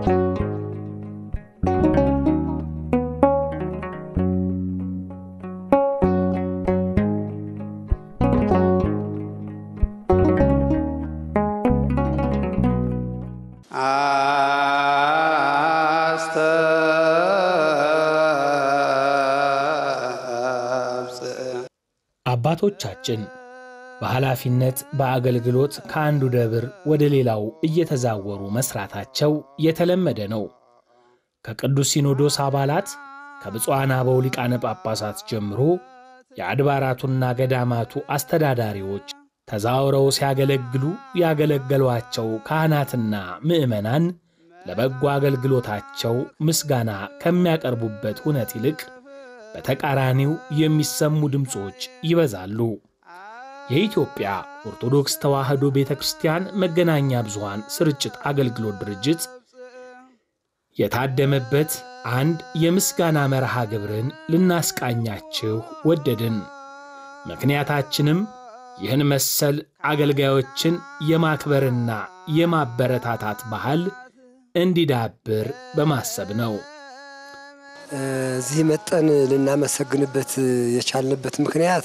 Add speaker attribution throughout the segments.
Speaker 1: አባቶቻችን በኃላፊነት በአገልግሎት ከአንዱ ደብር ወደ ሌላው እየተዛወሩ መሥራታቸው የተለመደ ነው። ከቅዱስ ሲኖዶስ አባላት ከብፁዓን አበው ሊቃነ ጳጳሳት ጀምሮ የአድባራቱና ገዳማቱ አስተዳዳሪዎች ተዛውረው ሲያገለግሉ ያገለገሏቸው ካህናትና ምዕመናን ለበጎ አገልግሎታቸው ምስጋና ከሚያቀርቡበት እውነት ይልቅ በተቃራኒው የሚሰሙ ድምፆች ይበዛሉ። የኢትዮጵያ ኦርቶዶክስ ተዋሕዶ ቤተ ክርስቲያን መገናኛ ብዙሃን ስርጭት አገልግሎት ድርጅት የታደመበት አንድ የምስጋና መርሃ ግብርን ልናስቃኛችሁ ወደድን። ምክንያታችንም ይህን መሰል አገልጋዮችን የማክበርና የማበረታታት ባህል እንዲዳብር በማሰብ ነው።
Speaker 2: እዚህ መጠን ልናመሰግንበት የቻልንበት ምክንያት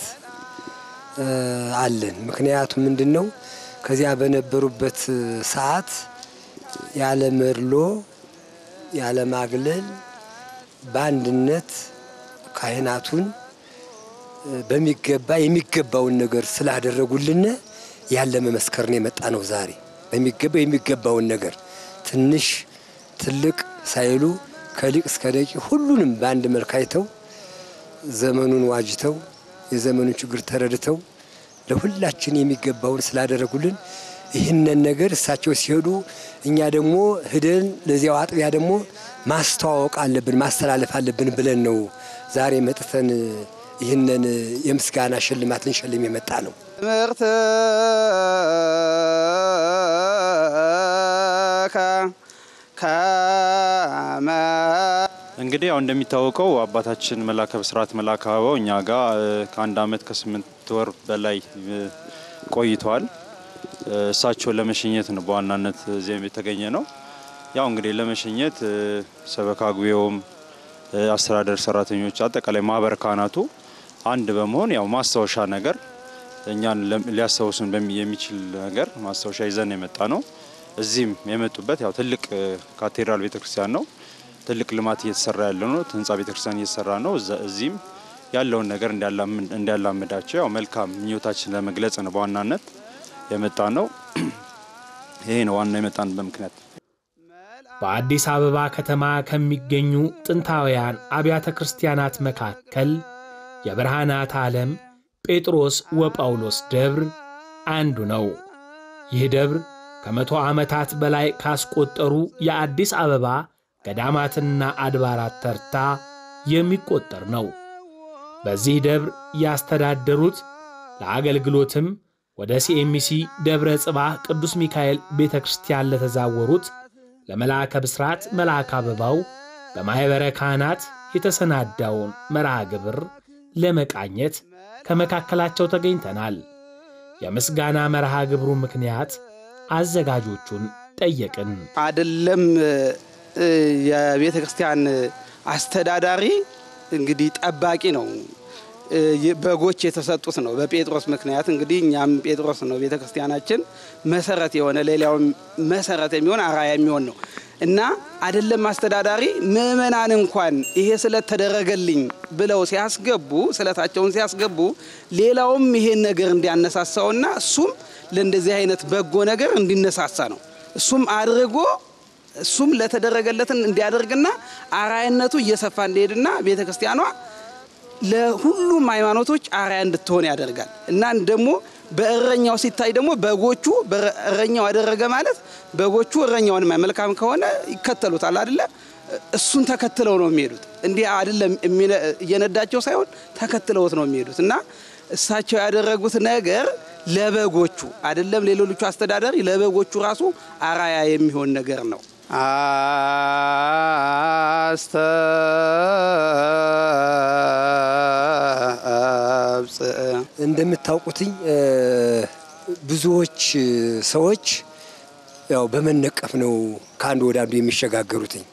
Speaker 2: አለን። ምክንያቱ ምንድን ነው? ከዚያ በነበሩበት ሰዓት ያለ መድሎ ያለ ማግለል በአንድነት ካህናቱን በሚገባ የሚገባውን ነገር ስላደረጉልን ያለ መመስከር ነው የመጣ ነው። ዛሬ በሚገባ የሚገባውን ነገር ትንሽ ትልቅ ሳይሉ ከሊቅ እስከ ደቂቅ ሁሉንም በአንድ መልክ አይተው ዘመኑን ዋጅተው የዘመኑን ችግር ተረድተው ለሁላችን የሚገባውን ስላደረጉልን ይህንን ነገር እሳቸው ሲሄዱ እኛ ደግሞ ሂደን ለዚያው አጥቢያ ደግሞ ማስተዋወቅ አለብን ማስተላለፍ አለብን ብለን ነው ዛሬ መጥተን ይህንን የምስጋና ሽልማት ልንሸልም የመጣ ነው።
Speaker 3: ትምህርት
Speaker 4: እንግዲህ ያው እንደሚታወቀው አባታችን መላከ ብስራት መላከ አበባው እኛ ጋር ከአንድ ዓመት ከስምንት ወር በላይ ቆይተዋል። እሳቸውን ለመሸኘት ነው በዋናነት እዚያም የተገኘ ነው። ያው እንግዲህ ለመሸኘት ሰበካ ጉባኤውም፣ አስተዳደር ሰራተኞች፣ አጠቃላይ ማህበረ ካህናቱ አንድ በመሆን ያው ማስታወሻ ነገር እኛን ሊያስታውሱን የሚችል ነገር ማስታወሻ ይዘን የመጣ ነው። እዚህም የመጡበት ያው ትልቅ ካቴድራል ቤተክርስቲያን ነው። ትልቅ ልማት እየተሰራ ያለ ነው። ህንፃ ቤተክርስቲያን እየተሰራ ነው። እዚህም ያለውን ነገር እንዲያላምዳቸው ያው መልካም ምኞታችን ለመግለጽ ነው በዋናነት የመጣ ነው። ይሄ ነው ዋና የመጣንበት ምክንያት።
Speaker 1: በአዲስ አበባ ከተማ ከሚገኙ ጥንታውያን አብያተ ክርስቲያናት መካከል የብርሃናት ዓለም ጴጥሮስ ወጳውሎስ ደብር አንዱ ነው። ይህ ደብር ከመቶ ዓመታት በላይ ካስቆጠሩ የአዲስ አበባ ገዳማትና አድባራት ተርታ የሚቆጠር ነው። በዚህ ደብር ያስተዳደሩት ለአገልግሎትም ወደ ሲኤምሲ ደብረ ጽባህ ቅዱስ ሚካኤል ቤተ ክርስቲያን ለተዛወሩት ለመልአከ ብስራት መልአከ አበባው በማኅበረ ካህናት የተሰናዳውን መርሃ ግብር ለመቃኘት ከመካከላቸው ተገኝተናል። የምስጋና መርሃ ግብሩ ምክንያት አዘጋጆቹን ጠየቅን።
Speaker 3: አይደለም የቤተ ክርስቲያን አስተዳዳሪ እንግዲህ ጠባቂ ነው። በጎች የተሰጡት ነው። በጴጥሮስ ምክንያት እንግዲህ እኛም ጴጥሮስ ነው ቤተ ክርስቲያናችን መሰረት የሆነ ሌላውም መሰረት የሚሆን አራያ የሚሆን ነው እና አይደለም አስተዳዳሪ ምእመናን እንኳን ይሄ ስለተደረገልኝ ብለው ሲያስገቡ ስለታቸውን ሲያስገቡ ሌላውም ይሄን ነገር እንዲያነሳሳውና እሱም ለእንደዚህ አይነት በጎ ነገር እንዲነሳሳ ነው። እሱም አድርጎ እሱም ለተደረገለትን እንዲያደርግና አራያነቱ እየሰፋ እንዲሄድና ቤተ ክርስቲያኗ ለሁሉም ሃይማኖቶች አርአያ እንድትሆን ያደርጋል እና ደግሞ በእረኛው ሲታይ ደግሞ በጎቹ እረኛው ያደረገ ማለት በጎቹ እረኛውን መልካም ከሆነ ይከተሉታል አይደለ? እሱን ተከትለው ነው የሚሄዱት። እንዲህ አይደለም እየነዳቸው ሳይሆን ተከትለውት ነው የሚሄዱት እና እሳቸው ያደረጉት ነገር ለበጎቹ አይደለም ለሌሎቹ አስተዳዳሪ ለበጎቹ ራሱ አርአያ የሚሆን ነገር ነው።
Speaker 2: እንደምታውቁትኝ ብዙዎች ሰዎች ያው በመነቀፍ ነው ከአንዱ ወደ አንዱ የሚሸጋገሩትኝ።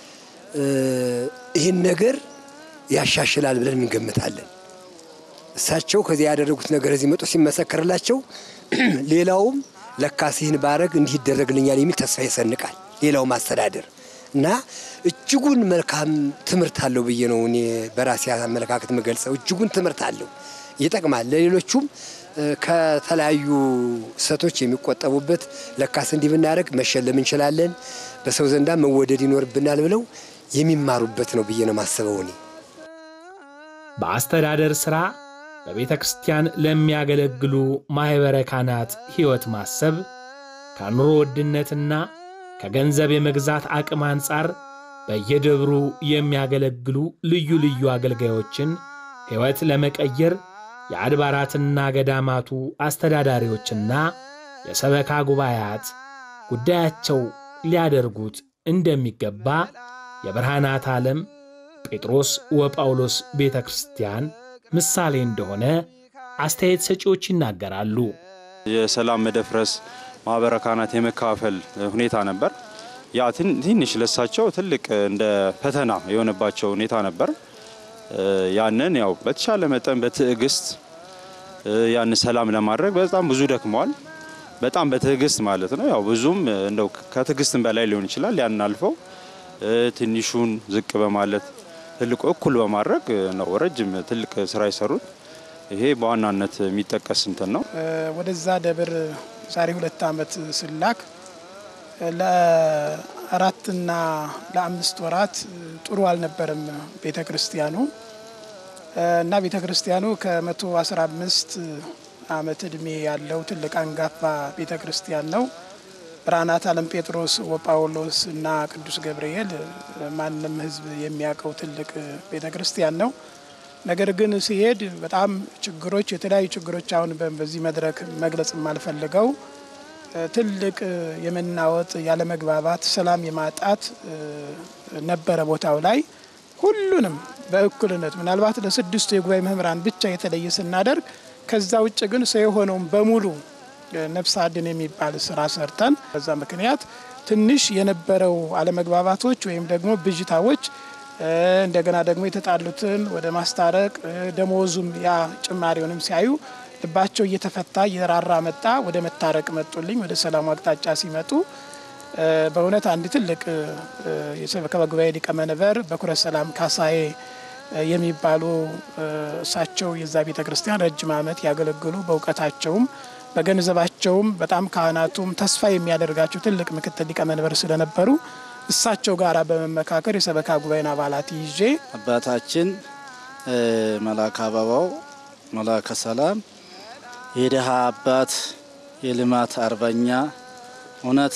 Speaker 2: ይህን ነገር ያሻሽላል ብለን እንገምታለን። እሳቸው ከዚያ ያደረጉት ነገር እዚህ መጦ ሲመሰከርላቸው ሌላውም ለካስ ይህን ባረግ እንዲህ ይደረግልኛል የሚል ተስፋ ይሰንቃል። ሌላውም አስተዳደር እና እጅጉን መልካም ትምህርት አለው ብዬ ነው እኔ በራሴ አመለካከት የምገልጸው። እጅጉን ትምህርት አለው፣ ይጠቅማል። ለሌሎቹም ከተለያዩ ሰቶች የሚቆጠቡበት ለካስ እንዲህ ብናደርግ መሸለም እንችላለን፣ በሰው ዘንዳ መወደድ ይኖርብናል ብለው የሚማሩበት ነው ብዬ ነው ማስበው እኔ
Speaker 1: በአስተዳደር ሥራ በቤተ ክርስቲያን ለሚያገለግሉ ማኅበረ ካህናት ሕይወት ማሰብ ከኑሮ ውድነትና ከገንዘብ የመግዛት አቅም አንጻር በየደብሩ የሚያገለግሉ ልዩ ልዩ አገልጋዮችን ሕይወት ለመቀየር የአድባራትና ገዳማቱ አስተዳዳሪዎችና የሰበካ ጉባኤያት ጉዳያቸው ሊያደርጉት እንደሚገባ የብርሃናት ዓለም ጴጥሮስ ወጳውሎስ ቤተ ክርስቲያን ምሳሌ እንደሆነ አስተያየት ሰጪዎች ይናገራሉ።
Speaker 4: የሰላም መደፍረስ ማህበረ ካህናት የመካፈል ሁኔታ ነበር። ያ ትንሽ ለሳቸው ትልቅ እንደ ፈተና የሆነባቸው ሁኔታ ነበር። ያንን ያው በተሻለ መጠን በትዕግስት ያን ሰላም ለማድረግ በጣም ብዙ ደክመዋል። በጣም በትዕግስት ማለት ነው። ያው ብዙም እንደው ከትዕግስትም በላይ ሊሆን ይችላል። ያን አልፈው ትንሹን ዝቅ በማለት ትልቁ እኩል በማድረግ ነው ረጅም ትልቅ ስራ የሰሩት። ይሄ በዋናነት የሚጠቀስ እንትን ነው።
Speaker 5: ወደዛ ደብር ዛሬ ሁለት ዓመት ስላክ ለአራትና ለአምስት ወራት ጥሩ አልነበረም ቤተ ክርስቲያኑ እና ቤተ ክርስቲያኑ ከመቶ አስራ አምስት ዓመት ዕድሜ ያለው ትልቅ አንጋፋ ቤተ ክርስቲያን ነው። ብርሃናት ዓለም ጴጥሮስ ወጳውሎስ እና ቅዱስ ገብርኤል ማንም ሕዝብ የሚያውቀው ትልቅ ቤተ ክርስቲያን ነው። ነገር ግን ሲሄድ በጣም ችግሮች፣ የተለያዩ ችግሮች አሁን በዚህ መድረክ መግለጽ የማልፈልገው ትልቅ የመናወጥ ያለመግባባት፣ ሰላም የማጣት ነበረ ቦታው ላይ ሁሉንም በእኩልነት ምናልባት ለስድስቱ የጉባኤ መምህራን ብቻ የተለየ ስናደርግ ከዛ ውጭ ግን ሰው የሆነውን በሙሉ ነፍስ አድን የሚባል ስራ ሰርተን በዛ ምክንያት ትንሽ የነበረው አለመግባባቶች ወይም ደግሞ ብዥታዎች እንደገና ደግሞ የተጣሉትን ወደ ማስታረቅ ደሞዙም ያ ጭማሪውንም ሲያዩ ልባቸው እየተፈታ እየራራ መጣ። ወደ መታረቅ መጡልኝ። ወደ ሰላሙ አቅጣጫ ሲመጡ በእውነት አንድ ትልቅ የሰበካ ጉባኤ ሊቀመንበር በኩረ ሰላም ካሳዬ የሚባሉ እሳቸው የዛ ቤተ ክርስቲያን ረጅም ዓመት ያገለግሉ በእውቀታቸውም በገንዘባቸውም በጣም ካህናቱም ተስፋ የሚያደርጋቸው ትልቅ ምክትል ሊቀመንበር ስለነበሩ እሳቸው ጋር በመመካከር የሰበካ ጉባኤን አባላት ይዤ
Speaker 6: አባታችን መላከ አበባው መላከ ሰላም የድሃ አባት የልማት አርበኛ እውነት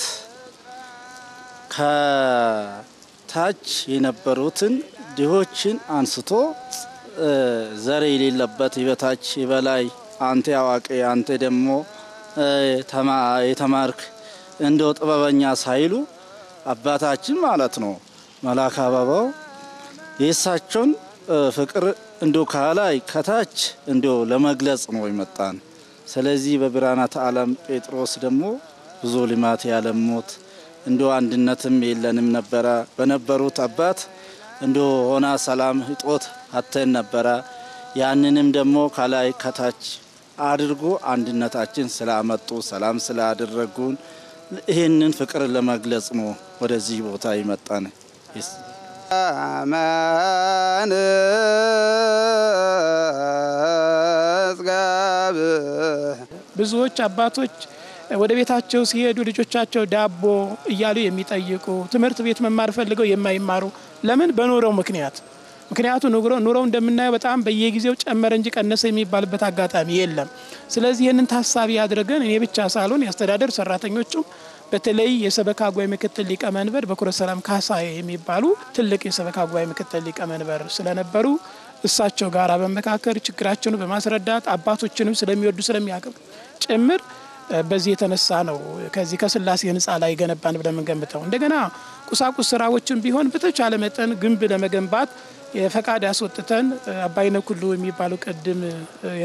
Speaker 6: ከታች የነበሩትን ድሆችን አንስቶ ዘር የሌለበት የበታች የበላይ አንተ አዋቂ አንተ ደግሞ የተማርክ እንደው ጥበበኛ ሳይሉ አባታችን ማለት ነው መላከ አበባው የእሳቸውን ፍቅር እንዶ ከላይ ከታች እንዶ ለመግለጽ ነው የመጣን። ስለዚህ በብርሃናት ዓለም ጴጥሮስ ደግሞ ብዙ ልማት ያለሙት እንዶ አንድነትም የለንም ነበረ። በነበሩት አባት እንዶ ሆና ሰላም እጦት አተን ነበረ። ያንንም ደግሞ ከላይ ከታች አድርጎ አንድነታችን ስላመጡ ሰላም ስላደረጉን ይህንን ፍቅር ለመግለጽ ነው ወደዚህ ቦታ ይመጣን።
Speaker 3: አማን መዝገብ
Speaker 5: ብዙዎች አባቶች ወደ ቤታቸው ሲሄዱ ልጆቻቸው ዳቦ እያሉ የሚጠይቁ ትምህርት ቤት መማር ፈልገው የማይማሩ ለምን? በኑሮው ምክንያት ምክንያቱ ኑሮው እንደምናየው በጣም በየጊዜው ጨመረ እንጂ ቀነሰ የሚባልበት አጋጣሚ የለም። ስለዚህ ይህንን ታሳቢ አድርገን እኔ ብቻ ሳልሆን የአስተዳደር ሰራተኞቹም በተለይ የሰበካ ጉባኤ ምክትል ሊቀመንበር በኩረ ሰላም ካሳዬ የሚባሉ ትልቅ የሰበካ ጉባኤ ምክትል ሊቀመንበር ስለነበሩ እሳቸው ጋር በመካከል ችግራቸውን በማስረዳት አባቶችንም ስለሚወዱ ስለሚያቅም ጭምር በዚህ የተነሳ ነው ከዚህ ከስላሴ ህንፃ ላይ ገነባን ብለን የምንገምተው። እንደገና ቁሳቁስ ስራዎችን ቢሆን በተቻለ መጠን ግንብ ለመገንባት የፈቃድ ያስወጥተን አባይነ ኩሉ የሚባሉ ቅድም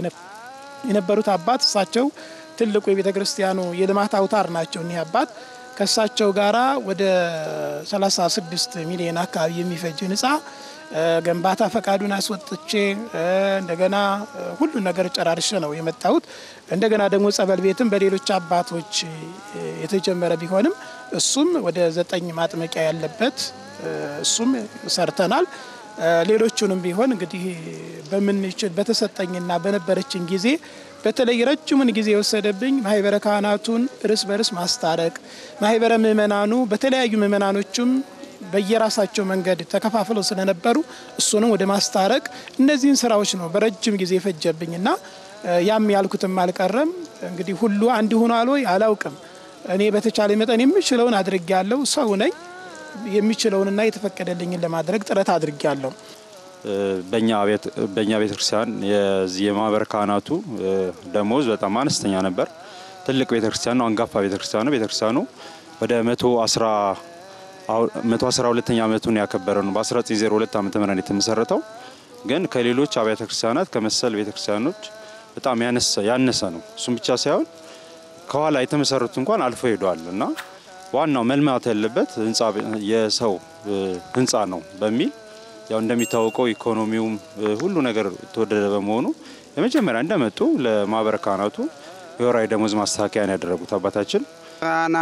Speaker 5: የነበሩት አባት እሳቸው ትልቁ የቤተ ክርስቲያኑ የልማት አውታር ናቸው። እኒህ አባት ከእሳቸው ጋራ ወደ 36 ሚሊዮን አካባቢ የሚፈጅ ህንፃ ግንባታ ፈቃዱን አስወጥቼ እንደገና ሁሉን ነገር ጨራርሼ ነው የመጣሁት። እንደገና ደግሞ ጸበል ቤትም በሌሎች አባቶች የተጀመረ ቢሆንም እሱም ወደ ዘጠኝ ማጥመቂያ ያለበት እሱም ሰርተናል። ሌሎቹንም ቢሆን እንግዲህ በምንችል በተሰጠኝና በነበረችን ጊዜ በተለይ ረጅሙን ጊዜ የወሰደብኝ ማህበረ ካህናቱን እርስ በርስ ማስታረቅ፣ ማህበረ ምእመናኑ በተለያዩ ምእመናኖቹም በየራሳቸው መንገድ ተከፋፍለው ስለነበሩ እሱንም ወደ ማስታረቅ እነዚህን ስራዎች ነው በረጅም ጊዜ የፈጀብኝና ያም ያልኩትም አልቀረም። እንግዲህ ሁሉ አንድ ሆኗል ወይ አላውቅም። እኔ በተቻለ መጠን የምችለውን አድርጌያለሁ። ሰው ነኝ። የሚችለውንና የተፈቀደልኝን ለማድረግ ጥረት አድርጌያለሁ።
Speaker 4: በእኛ ቤተ ክርስቲያን የዚህ የማህበረ ካህናቱ ደሞዝ በጣም አነስተኛ ነበር። ትልቅ ቤተ ክርስቲያን ነው፣ አንጋፋ ቤተ ክርስቲያን ነው። ቤተ ክርስቲያኑ ወደ መቶ አስራ መቶ አስራ ሁለተኛ ዓመቱን ያከበረ ነው። በ1902 ዓመተ ምህረት የተመሰረተው ግን ከሌሎች አብያተ ክርስቲያናት ከመሰል ቤተ ክርስቲያኖች በጣም ያነሰ ነው። እሱም ብቻ ሳይሆን ከኋላ የተመሰረቱ እንኳን አልፎ ሄዷል እና ዋናው መልማት ያለበት ህንፃ የሰው ህንፃ ነው በሚል ያው እንደሚታወቀው ኢኮኖሚውም ሁሉ ነገር ተወደደ በመሆኑ የመጀመሪያ እንደመጡ ለማህበረ ካህናቱ የወራዊ ደሞዝ ማስተካከያን ያደረጉት አባታችን
Speaker 3: ራና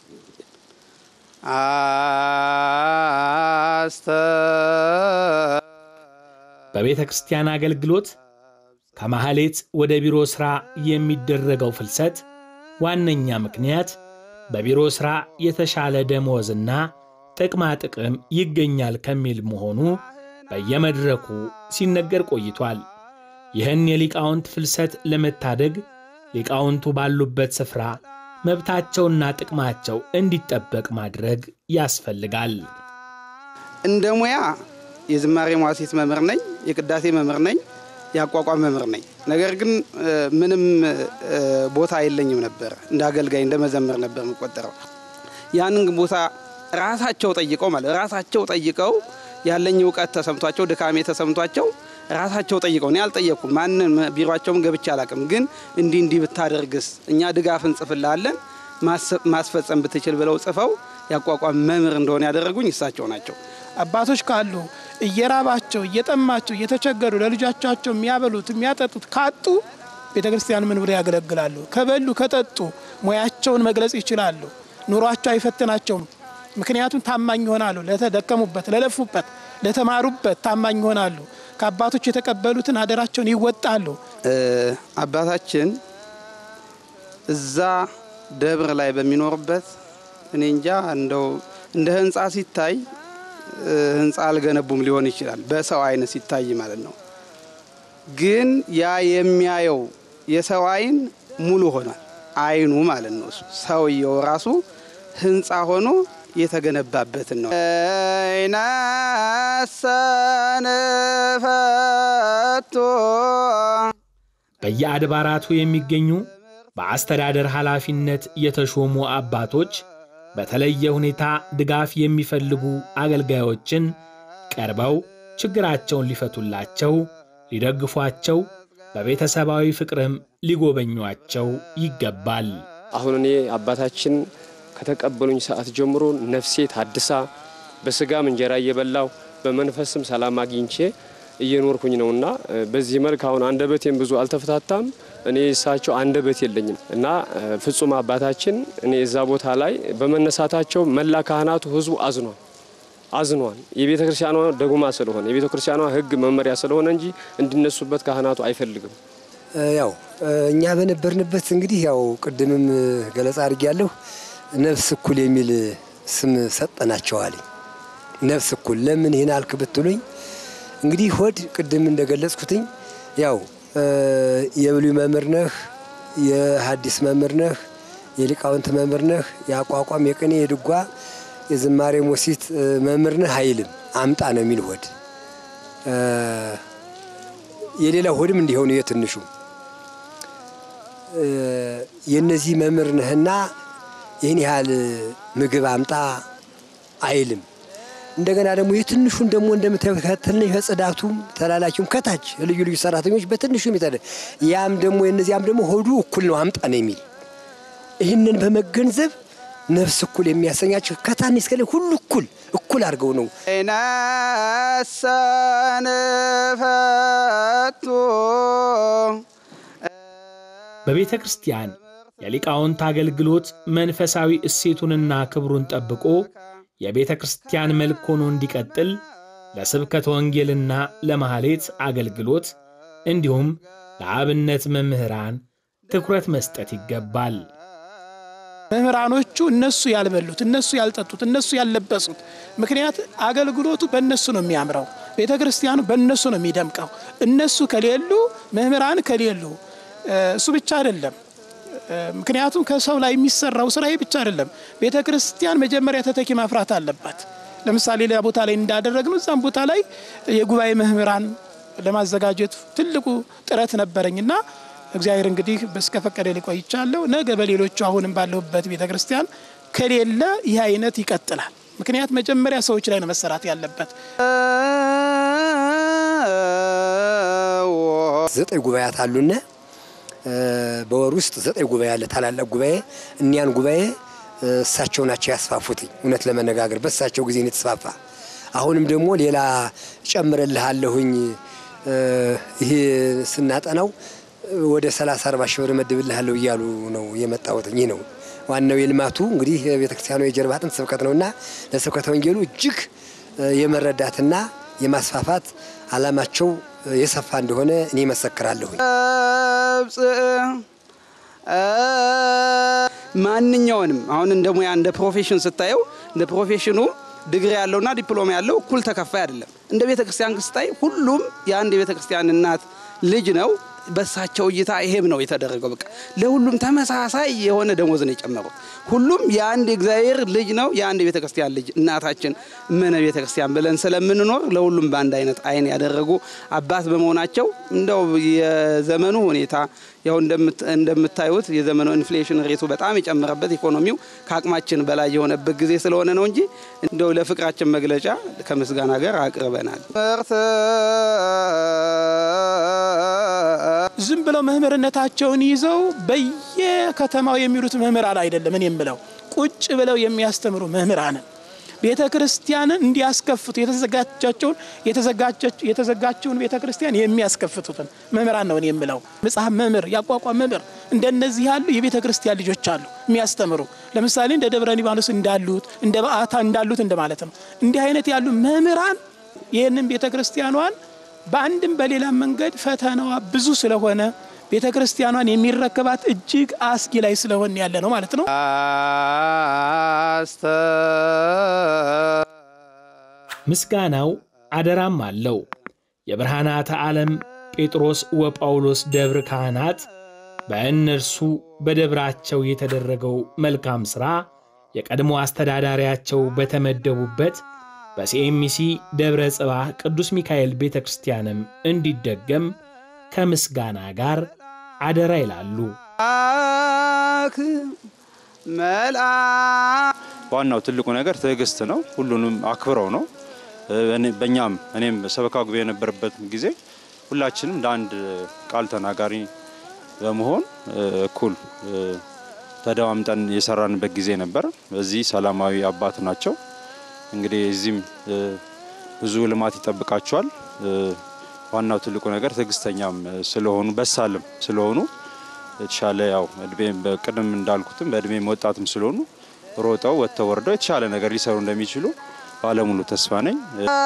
Speaker 3: አስተ
Speaker 1: በቤተ ክርስቲያን አገልግሎት ከማህሌት ወደ ቢሮ ሥራ የሚደረገው ፍልሰት ዋነኛ ምክንያት በቢሮ ሥራ የተሻለ ደሞዝና ጥቅማ ጥቅም ይገኛል ከሚል መሆኑ በየመድረኩ ሲነገር ቆይቷል። ይህን የሊቃውንት ፍልሰት ለመታደግ ሊቃውንቱ ባሉበት ስፍራ መብታቸውና ጥቅማቸው እንዲጠበቅ ማድረግ ያስፈልጋል።
Speaker 3: እንደ ሙያ የዝማሬ መዋሥዕት መምህር ነኝ፣ የቅዳሴ መምህር ነኝ፣ የአቋቋም መምህር ነኝ። ነገር ግን ምንም ቦታ የለኝም ነበር። እንደ አገልጋይ እንደ መዘምር ነበር የምቆጠረው። ያንን ቦታ ራሳቸው ጠይቀው ማለት ራሳቸው ጠይቀው ያለኝ እውቀት ተሰምቷቸው ድካሜ ተሰምቷቸው ራሳቸው ጠይቀው እኔ አልጠየቅኩም። ማንን ቢሮቸውም ገብቼ አላቅም። ግን እንዲህ እንዲህ ብታደርግስ እኛ ድጋፍ እንጽፍላለን ማስፈጸም ብትችል ብለው ጽፈው ያቋቋም መምህር እንደሆነ ያደረጉኝ እሳቸው ናቸው።
Speaker 5: አባቶች ካሉ እየራባቸው እየጠማቸው እየተቸገሩ ለልጆቻቸው የሚያበሉት የሚያጠጡት ካጡ ቤተ ክርስቲያን ምን ብለው ያገለግላሉ? ከበሉ ከጠጡ ሙያቸውን መግለጽ ይችላሉ። ኑሯቸው አይፈትናቸውም። ምክንያቱም ታማኝ ይሆናሉ። ለተደከሙበት፣ ለለፉበት፣ ለተማሩበት ታማኝ ይሆናሉ። ከአባቶች የተቀበሉትን አደራቸውን ይወጣሉ።
Speaker 3: አባታችን እዛ ደብር ላይ በሚኖርበት እኔ እንጃ እንደው እንደ ህንፃ ሲታይ ህንፃ አልገነቡም ሊሆን ይችላል፣ በሰው አይን ሲታይ ማለት ነው። ግን ያ የሚያየው የሰው አይን ሙሉ ሆኗል። አይኑ ማለት ነው። ሰውየው ራሱ ህንፃ ሆኖ የተገነባበትን ነው። ይናሰንፈቶ
Speaker 1: በየአድባራቱ የሚገኙ በአስተዳደር ኃላፊነት የተሾሙ አባቶች በተለየ ሁኔታ ድጋፍ የሚፈልጉ አገልጋዮችን ቀርበው ችግራቸውን ሊፈቱላቸው፣ ሊደግፏቸው፣ በቤተሰባዊ ፍቅርም ሊጎበኟቸው ይገባል።
Speaker 7: አሁን እኔ አባታችን ከተቀበሉኝ ሰዓት ጀምሮ ነፍሴ ታድሳ በስጋም እንጀራ እየበላው በመንፈስም ሰላም አግኝቼ እየኖርኩኝ ነውና በዚህ መልክ አሁን አንደበቴም ብዙ አልተፈታታም። እኔ እሳቸው አንደበት የለኝም እና ፍጹም አባታችን እኔ እዛ ቦታ ላይ በመነሳታቸው መላ ካህናቱ ህዝቡ አዝኗል አዝኗል። የቤተ ክርስቲያኗ ደጉማ ስለሆነ የቤተ ክርስቲያኗ ሕግ መመሪያ ስለሆነ እንጂ እንዲነሱበት ካህናቱ አይፈልግም።
Speaker 2: ያው እኛ በነበርንበት እንግዲህ ያው ቅድምም ገለጻ አድርጌያለሁ። ነፍስ እኩል የሚል ስም ሰጠናቸዋል። ነፍስ እኩል ለምን ይህን አልክ ብትሉኝ እንግዲህ ሆድ ቅድም እንደገለጽኩትኝ ያው የብሉይ መምህር ነህ፣ የሐዲስ መምህር ነህ፣ የሊቃውንት መምህር ነህ፣ የአቋቋም የቅኔ የድጓ የዝማሬ ሞሲት መምህር ነህ አይልም። አምጣ ነው የሚል ሆድ የሌላ ሆድም እንዲሆኑ የትንሹ የእነዚህ መምህር ነህና ይህን ያህል ምግብ አምጣ አይልም። እንደገና ደግሞ የትንሹን ደግሞ እንደምታዩት ከትንሽ ከጽዳቱም ተላላኪውም ከታች ልዩ ልዩ ሰራተኞች በትንሹ የሚጠደ ያም ደግሞ የነዚያም ደግሞ ሆዱ እኩል ነው አምጣ ነው የሚል ይህንን በመገንዘብ ነፍስ እኩል የሚያሰኛቸው ከታች እስከ ላይ ሁሉ እኩል እኩል አድርገው ነው
Speaker 3: ነሰንፈቱ
Speaker 1: በቤተ ክርስቲያን የሊቃውንት አገልግሎት መንፈሳዊ እሴቱንና ክብሩን ጠብቆ የቤተ ክርስቲያን መልክ ሆኖ እንዲቀጥል ለስብከተ ወንጌልና ለማኅሌት አገልግሎት እንዲሁም ለአብነት መምህራን ትኩረት መስጠት ይገባል።
Speaker 5: መምህራኖቹ እነሱ ያልበሉት፣ እነሱ ያልጠጡት፣ እነሱ ያልለበሱት ምክንያት አገልግሎቱ በእነሱ ነው የሚያምረው። ቤተ ክርስቲያኑ በእነሱ ነው የሚደምቀው። እነሱ ከሌሉ መምህራን ከሌሉ እሱ ብቻ አይደለም። ምክንያቱም ከሰው ላይ የሚሰራው ስራ ይህ ብቻ አይደለም። ቤተ ክርስቲያን መጀመሪያ ተተኪ ማፍራት አለባት። ለምሳሌ ሌላ ቦታ ላይ እንዳደረግነው እዛም ቦታ ላይ የጉባኤ መምህራን ለማዘጋጀት ትልቁ ጥረት ነበረኝና እግዚአብሔር እንግዲህ በስከ ፈቀደ ሊቆይቻለሁ። ነገ በሌሎቹ አሁንም ባለሁበት ቤተ ክርስቲያን ከሌለ ይህ አይነት ይቀጥላል። ምክንያት መጀመሪያ ሰዎች ላይ ነው መሰራት ያለበት።
Speaker 2: ዘጠኝ ጉባኤያት አሉና በወር ውስጥ ዘጠኝ ጉባኤ አለ፣ ታላላቅ ጉባኤ። እኒያን ጉባኤ እሳቸው ናቸው ያስፋፉትኝ። እውነት ለመነጋገር በእሳቸው ጊዜ ነው የተስፋፋ። አሁንም ደግሞ ሌላ ጨምረልሃለሁኝ ይሄ ስናጠናው ወደ 30 40 ሺህ ብር መድብልሃለሁ እያሉ ነው የመጣሁት። ይህ ነው ዋናው የልማቱ እንግዲህ ቤተክርስቲያኑ የጀርባ አጥንት ስብከት ነውና ለስብከተ ወንጌሉ እጅግ የመረዳትና የማስፋፋት አላማቸው የሰፋ እንደሆነ እኔ መሰክራለሁ።
Speaker 3: ማንኛውንም አሁን እንደ ሙያ እንደ ፕሮፌሽን ስታየው እንደ ፕሮፌሽኑ ዲግሪ ያለውና ዲፕሎማ ያለው እኩል ተከፋይ አይደለም። እንደ ቤተ ክርስቲያን ስታይ ሁሉም የአንድ የቤተ ክርስቲያን እናት ልጅ ነው። በሳቸው እይታ ይሄም ነው የተደረገው። በቃ ለሁሉም ተመሳሳይ የሆነ ደሞዝ ነው የጨመረው። ሁሉም የአንድ እግዚአብሔር ልጅ ነው፣ የአንድ የቤተ ክርስቲያን ልጅ እናታችን እመነ ቤተ ክርስቲያን ብለን ስለምንኖር ለሁሉም በአንድ አይነት አይን ያደረጉ አባት በመሆናቸው እንደው የዘመኑ ሁኔታ ያው እንደምታዩት የዘመኑ ኢንፍሌሽን ሬቱ በጣም የጨመረበት ኢኮኖሚው ከአቅማችን በላይ የሆነበት ጊዜ ስለሆነ ነው እንጂ እንደው ለፍቅራችን መግለጫ ከምስጋና ጋር አቅርበናል።
Speaker 5: ዝም ብለው መምህርነታቸውን ይዘው በየከተማው የሚሉት መምህራን አይደለም። እኔ የምለው ቁጭ ብለው የሚያስተምሩ መምህራንን ቤተ ክርስቲያንን እንዲያስከፍቱ የተዘጋጃቸውን የተዘጋችውን ቤተ ክርስቲያን የሚያስከፍቱትን መምህራን ነው እኔ የምለው። መጽሐፍ መምህር፣ ያቋቋም መምህር እንደነዚህ ያሉ የቤተ ክርስቲያን ልጆች አሉ የሚያስተምሩ። ለምሳሌ እንደ ደብረ ሊባኖስ እንዳሉት እንደ በዓታ እንዳሉት እንደማለት ነው። እንዲህ አይነት ያሉ መምህራን ይህንን ቤተ ክርስቲያኗን በአንድም በሌላ መንገድ ፈተናዋ ብዙ ስለሆነ ቤተ ክርስቲያኗን የሚረከባት እጅግ አስጊ ላይ ስለሆን ያለ ነው ማለት ነው።
Speaker 1: ምስጋናው አደራም አለው። የብርሃናተ ዓለም ጴጥሮስ ወጳውሎስ ደብር ካህናት በእነርሱ በደብራቸው የተደረገው መልካም ሥራ የቀድሞ አስተዳዳሪያቸው በተመደቡበት በሲኤምሲ ደብረ ጽባህ ቅዱስ ሚካኤል ቤተ ክርስቲያንም እንዲደገም ከምስጋና ጋር አደራ ይላሉ።
Speaker 4: ዋናው ትልቁ ነገር ትዕግስት ነው። ሁሉንም አክብረው ነው። በእኛም እኔም ሰበካ ጉባኤ የነበረበት ጊዜ ሁላችንም እንደ አንድ ቃል ተናጋሪ በመሆን እኩል ተደማምጠን የሰራንበት ጊዜ ነበር። በዚህ ሰላማዊ አባት ናቸው። እንግዲህ እዚህም ብዙ ልማት ይጠብቃቸዋል። ዋናው ትልቁ ነገር ትዕግስተኛም ስለሆኑ በሳልም ስለሆኑ የተሻለ ያው እድሜም በቅድም እንዳልኩትም በእድሜም ወጣትም ስለሆኑ ሮጠው ወጥተው ወርደው የተሻለ ነገር ሊሰሩ እንደሚችሉ ባለሙሉ ተስፋ ነኝ።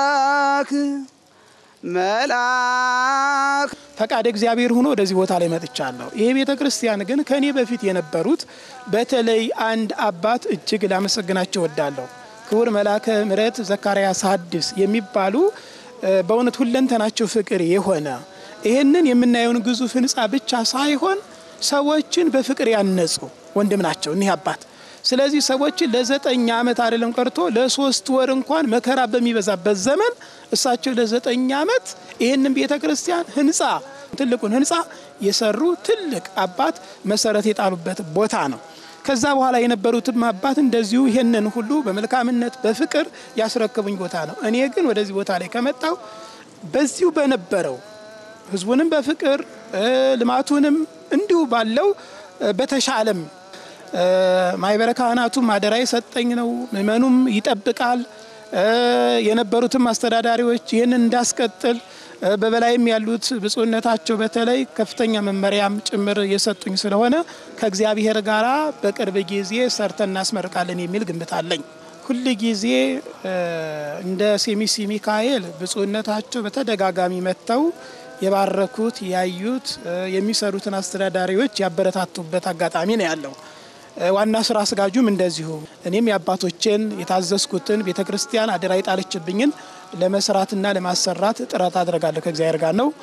Speaker 3: መልአክ
Speaker 5: ፈቃድ እግዚአብሔር ሆኖ ወደዚህ ቦታ ላይ መጥቻለሁ። ይህ ቤተ ክርስቲያን ግን ከእኔ በፊት የነበሩት በተለይ አንድ አባት እጅግ ላመሰግናቸው ወዳለሁ። ክቡር መልአከ ምሕረት ዘካርያስ ሐዲስ የሚባሉ በእውነት ሁለንተናቸው ፍቅር የሆነ ይህንን የምናየውን ግዙፍ ሕንፃ ብቻ ሳይሆን ሰዎችን በፍቅር ያነጹ ወንድም ናቸው እኒህ አባት። ስለዚህ ሰዎችን ለዘጠኝ ዓመት አይደለም ቀርቶ ለሶስት ወር እንኳን መከራ በሚበዛበት ዘመን እሳቸው ለዘጠኝ ዓመት ይህንን ቤተ ክርስቲያን ህንፃ ትልቁን ህንፃ የሰሩ ትልቅ አባት መሰረት የጣሉበት ቦታ ነው። ከዛ በኋላ የነበሩትም አባት እንደዚሁ ይህንን ሁሉ በመልካምነት በፍቅር ያስረክቡኝ ቦታ ነው። እኔ ግን ወደዚህ ቦታ ላይ ከመጣው በዚሁ በነበረው ህዝቡንም በፍቅር ልማቱንም እንዲሁ ባለው በተሻለም ማህበረ ካህናቱም አደራ የሰጠኝ ነው። ምእመኑም ይጠብቃል። የነበሩትም አስተዳዳሪዎች ይህንን እንዳስቀጥል በበላይም ያሉት ብፁዕነታቸው በተለይ ከፍተኛ መመሪያም ጭምር የሰጡኝ ስለሆነ ከእግዚአብሔር ጋር በቅርብ ጊዜ ሰርተን እናስመርቃለን የሚል ግምት አለኝ። ሁል ጊዜ እንደ ሴሚሲ ሚካኤል ብፁዕነታቸው በተደጋጋሚ መጥተው የባረኩት ያዩት የሚሰሩትን አስተዳዳሪዎች ያበረታቱበት አጋጣሚ ነው ያለው። ዋና ስራ አስጋጁም እንደዚሁ እኔም የአባቶችን የታዘዝኩትን ቤተ ክርስቲያን አደራ የጣለችብኝን ለመስራትና ለማሰራት ጥረት አድርጋለሁ ከእግዚአብሔር ጋር ነው።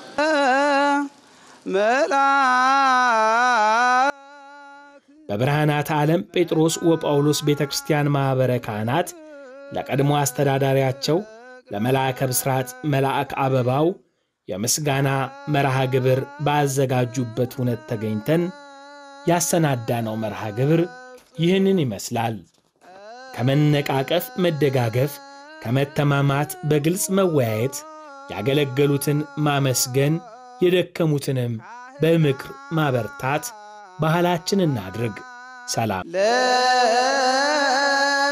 Speaker 1: በብርሃናት ዓለም ጴጥሮስ ወጳውሎስ ቤተ ክርስቲያን ማኅበረ ካህናት ለቀድሞ አስተዳዳሪያቸው ለመልአከ ብስራት መልአክ አበባው የምስጋና መርሃ ግብር ባዘጋጁበት እውነት ተገኝተን ያሰናዳነው መርሃ ግብር ይህንን ይመስላል። ከመነቃቀፍ መደጋገፍ፣ ከመተማማት በግልጽ መወያየት፣ ያገለገሉትን ማመስገን፣ የደከሙትንም በምክር ማበርታት ባህላችን እናድርግ። ሰላም